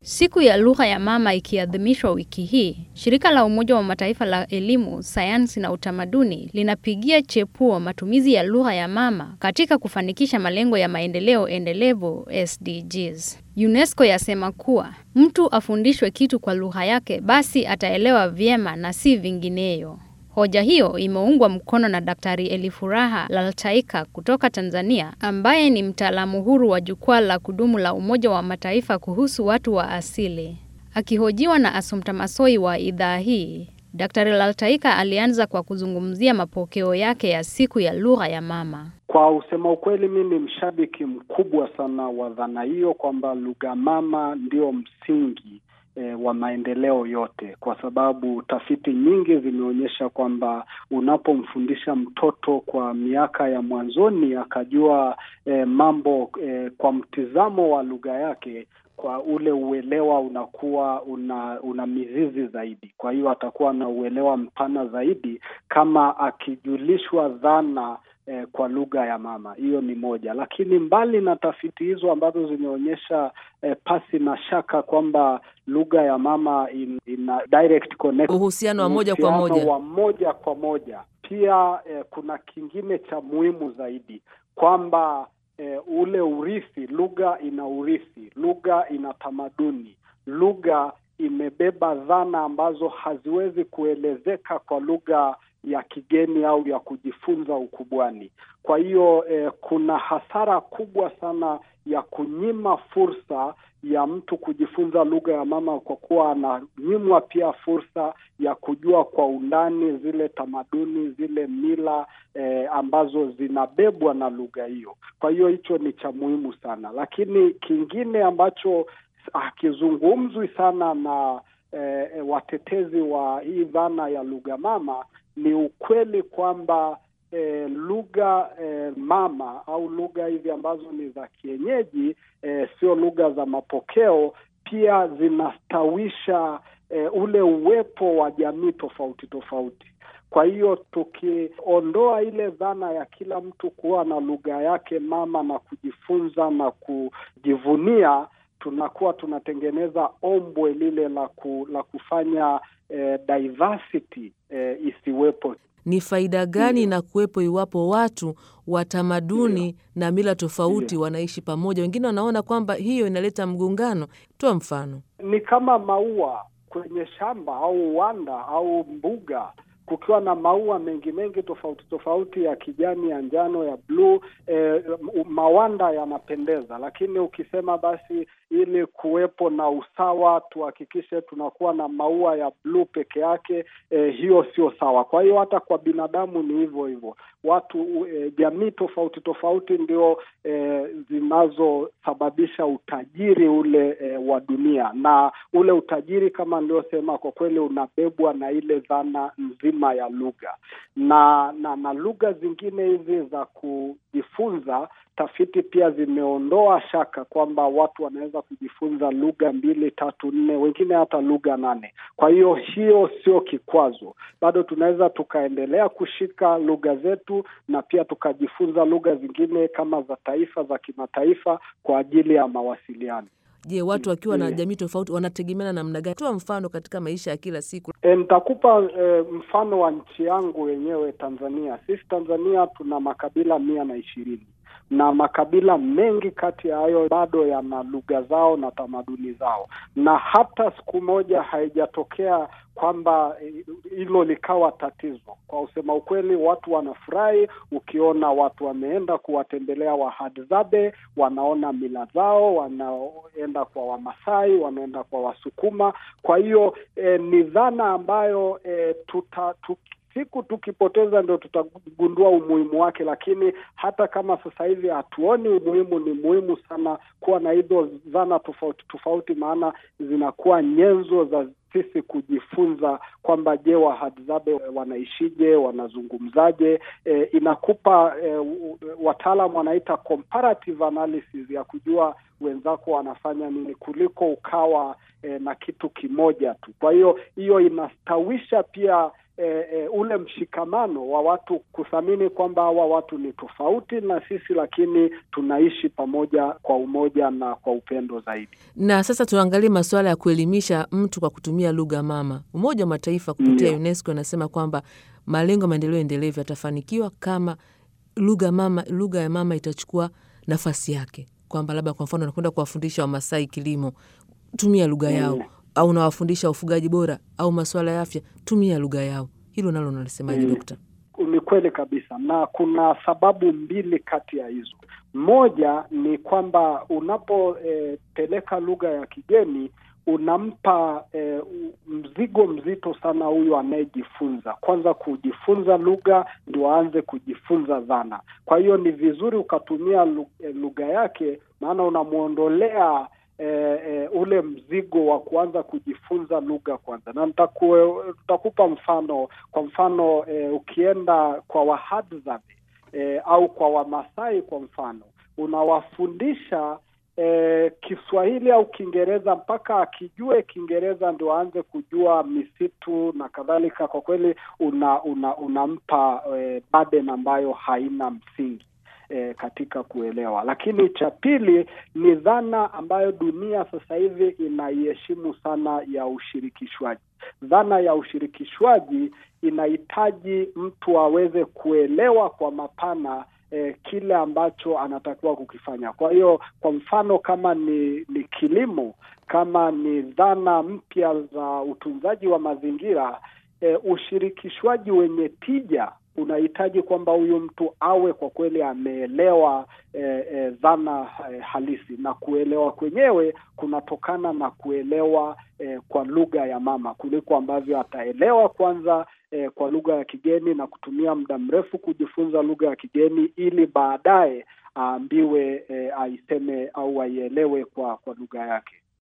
Siku ya lugha ya mama ikiadhimishwa wiki hii, shirika la Umoja wa Mataifa la elimu, sayansi na utamaduni linapigia chepuo matumizi ya lugha ya mama katika kufanikisha malengo ya maendeleo endelevu SDGs. UNESCO yasema kuwa mtu afundishwe kitu kwa lugha yake basi ataelewa vyema na si vingineyo. Hoja hiyo imeungwa mkono na Daktari Elifuraha Laltaika kutoka Tanzania ambaye ni mtaalamu huru wa jukwaa la kudumu la Umoja wa Mataifa kuhusu watu wa asili. Akihojiwa na Assumpta Massoi wa idhaa hii, Daktari Laltaika alianza kwa kuzungumzia mapokeo yake ya siku ya lugha ya mama. Kwa usema ukweli, mi ni mshabiki mkubwa sana wa dhana hiyo kwamba lugha mama ndio msingi E, wa maendeleo yote, kwa sababu tafiti nyingi zimeonyesha kwamba unapomfundisha mtoto kwa miaka ya mwanzoni akajua e, mambo e, kwa mtizamo wa lugha yake, kwa ule uelewa unakuwa una una mizizi zaidi. Kwa hiyo atakuwa na uelewa mpana zaidi kama akijulishwa dhana Eh, kwa lugha ya mama. Hiyo ni moja, lakini mbali na tafiti hizo ambazo zimeonyesha eh, pasi na shaka kwamba lugha ya mama in, ina direct connect, uhusiano wa moja kwa moja wa moja kwa moja pia eh, kuna kingine cha muhimu zaidi kwamba eh, ule urithi, lugha ina urithi, lugha ina tamaduni, lugha imebeba dhana ambazo haziwezi kuelezeka kwa lugha ya kigeni au ya kujifunza ukubwani. Kwa hiyo eh, kuna hasara kubwa sana ya kunyima fursa ya mtu kujifunza lugha ya mama kwa kuwa ananyimwa pia fursa ya kujua kwa undani zile tamaduni, zile mila eh, ambazo zinabebwa na lugha hiyo. Kwa hiyo hicho ni cha muhimu sana, lakini kingine ambacho hakizungumzwi sana na eh, watetezi wa hii dhana ya lugha mama ni ukweli kwamba eh, lugha eh, mama au lugha hizi ambazo ni za kienyeji eh, sio lugha za mapokeo, pia zinastawisha eh, ule uwepo wa jamii tofauti tofauti. Kwa hiyo tukiondoa ile dhana ya kila mtu kuwa na lugha yake mama na kujifunza na kujivunia tunakuwa tunatengeneza ombwe lile la ku, la kufanya eh, diversity eh, isiwepo. Ni faida gani na kuwepo iwapo watu wa tamaduni na mila tofauti Ndiyo. wanaishi pamoja? Wengine wanaona kwamba hiyo inaleta mgongano. Toa mfano. Ni kama maua kwenye shamba au uwanda au mbuga kukiwa na maua mengi mengi tofauti tofauti ya kijani, ya njano, ya bluu eh, mawanda yanapendeza, lakini ukisema basi ili kuwepo na usawa tuhakikishe tunakuwa na maua ya bluu peke yake, eh, hiyo sio sawa. Kwa hiyo hata kwa binadamu ni hivyo hivyo, watu eh, jamii tofauti tofauti ndio eh, zinazosababisha utajiri ule eh, wa dunia, na ule utajiri kama niliosema, kwa kweli unabebwa na ile dhana nzima ya lugha na na, na lugha zingine hizi za kujifunza tafiti pia zimeondoa shaka kwamba watu wanaweza kujifunza lugha mbili tatu nne, wengine hata lugha nane. Kwa hiyo hiyo sio kikwazo, bado tunaweza tukaendelea kushika lugha zetu na pia tukajifunza lugha zingine kama za taifa, za kimataifa kwa ajili ya mawasiliano. Je, watu wakiwa na jamii tofauti wanategemeana namna gani? Toa mfano katika maisha ya kila siku. E, nitakupa e, mfano wa nchi yangu yenyewe Tanzania. Sisi Tanzania tuna makabila mia na ishirini na makabila mengi kati ya hayo bado yana lugha zao na tamaduni zao, na hata siku moja haijatokea kwamba hilo likawa tatizo. Kwa usema ukweli, watu wanafurahi ukiona watu wameenda kuwatembelea Wahadzabe, wanaona mila zao, wanaenda kwa Wamasai, wanaenda kwa Wasukuma. Kwa hiyo eh, ni dhana ambayo eh, tuta, tuki siku tukipoteza ndio tutagundua umuhimu wake, lakini hata kama sasa hivi hatuoni umuhimu, ni muhimu sana kuwa na hizo dhana tofauti tofauti, maana zinakuwa nyenzo za sisi kujifunza kwamba je, Wahadzabe wanaishije, wanazungumzaje? E, inakupa e, wataalam wanaita comparative analysis ya kujua wenzako wanafanya nini kuliko ukawa e, na kitu kimoja tu. Kwa hiyo hiyo inastawisha pia E, e, ule mshikamano wa watu kuthamini kwamba hawa watu ni tofauti na sisi, lakini tunaishi pamoja kwa umoja na kwa upendo zaidi. Na sasa tuangalie masuala ya kuelimisha mtu kwa kutumia lugha mama. Umoja wa Mataifa kupitia Ndio. UNESCO inasema kwamba malengo ya maendeleo endelevu yatafanikiwa kama lugha mama, lugha ya mama itachukua nafasi yake, kwamba labda kwa mfano nakwenda kuwafundisha Wamasai kilimo, tumia lugha yao Mm. au nawafundisha ufugaji bora au masuala ya afya, tumia lugha yao. Hilo nalo unalisemaje, Mm. Dokta? Ni kweli kabisa, na kuna sababu mbili kati ya hizo. Moja ni kwamba unapopeleka lugha ya kigeni unampa eh, mzigo mzito sana huyu anayejifunza. Kwanza kujifunza lugha ndio aanze kujifunza dhana. Kwa hiyo ni vizuri ukatumia lu- eh, lugha yake, maana unamwondolea eh, eh, ule mzigo wa kuanza kujifunza lugha kwanza, na nitakue- nitakupa mfano. Kwa mfano eh, ukienda kwa Wahadzabe eh, au kwa Wamasai kwa mfano, unawafundisha eh, Kiswahili au Kiingereza mpaka akijue Kiingereza ndio aanze kujua misitu na kadhalika. Kwa kweli una, una, unampa eh, burden ambayo haina msingi eh, katika kuelewa. Lakini cha pili ni dhana ambayo dunia sasa hivi inaiheshimu sana ya ushirikishwaji. Dhana ya ushirikishwaji inahitaji mtu aweze kuelewa kwa mapana eh, kile ambacho anatakiwa kukifanya. Kwa hiyo kwa mfano kama ni, ni kilimo, kama ni dhana mpya za utunzaji wa mazingira eh, ushirikishwaji wenye tija unahitaji kwamba huyu mtu awe kwa kweli ameelewa eh, eh, dhana eh, halisi, na kuelewa kwenyewe kunatokana na kuelewa eh, kwa lugha ya mama kuliko ambavyo ataelewa kwanza eh, kwa lugha ya kigeni na kutumia muda mrefu kujifunza lugha ya kigeni ili baadaye aambiwe eh, aiseme au aielewe kwa kwa lugha yake.